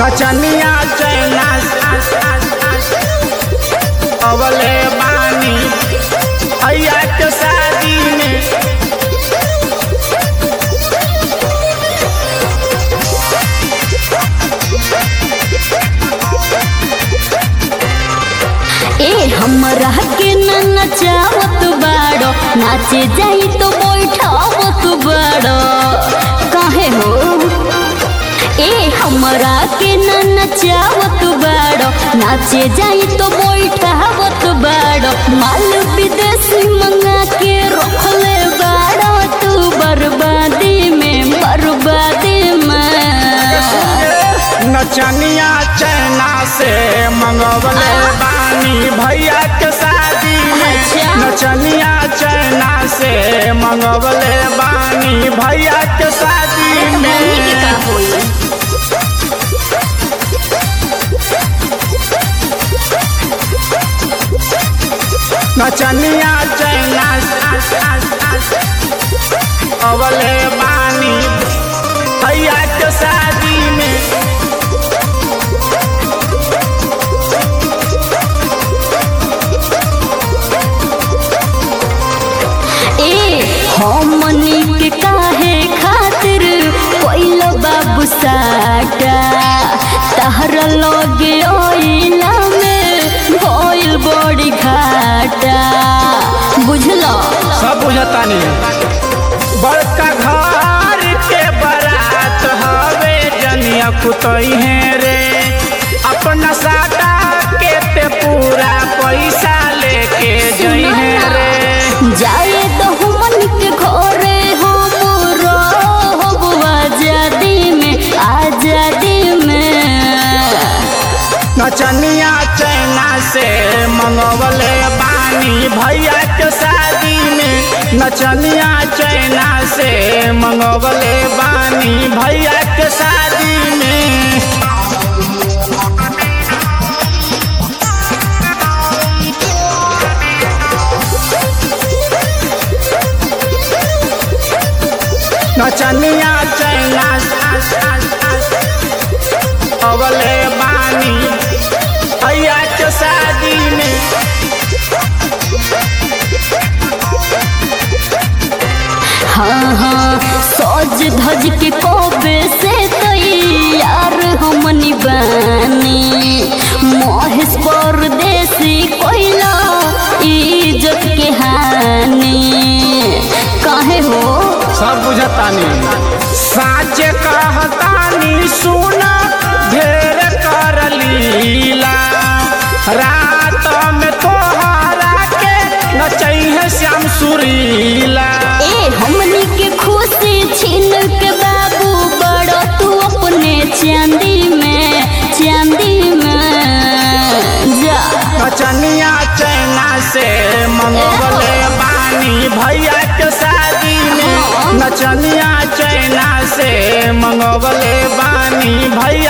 नचनिया चैना अवले बानी भैया के शादी में ए हमरा के न नचावत बाड़ो नाचे जाई तो बैठावत बाड़ो काहे हो ए हमरा के न नचावत बाड़ो नाचे जाई तो बैठावत बाड़ो माल विदेशी मंगा के रखले बाड़ो तू बर्बादी में बर्बादी में नचनिया चैना से मंगवले बानी भैया के शादी में अच्छा। नचनिया चैना से मंगवले बानी भैया के शादी मम्मी के में का होई नचनिया चैना अवले बानी भैया के शादी में ए हमनी के काहे खातिर कोइल बाबू साटा तहर लगे ओइला में भइल बड़ी घाटा बुझलो सब बुझता नहीं बड़का घर के बारात हवे जनिया कुतई है रे अपना साटा के ते पूरा पैसा लेके जई है रे जाए तो हमनी के घरे हम रहब आजादी में आजादी में नचनिया चैना से मंगवले बानी भैया के शादी में नचनिया चैना से मंगवले बानी भैया के शादी में नचनिया चैना अवले बानी भैया के शादी में हाँ हाँ सज धज के कोबे से तैयार हमनी बानी महेश परदेसी कोइला इज्जत के हानि काहे हो सब बुझतानी साच कहतानी सुना ढेर कर लीला रात में तोहरा के नचई है श्याम सुरीला ए हमनी के खुशी छीन के बाबू बड़ो तू अपने चांदी में चांदी में जा नचनिया चैना से मंगवले बानी भैया के शादी में नचनिया चैना से मंगवले बानी भैया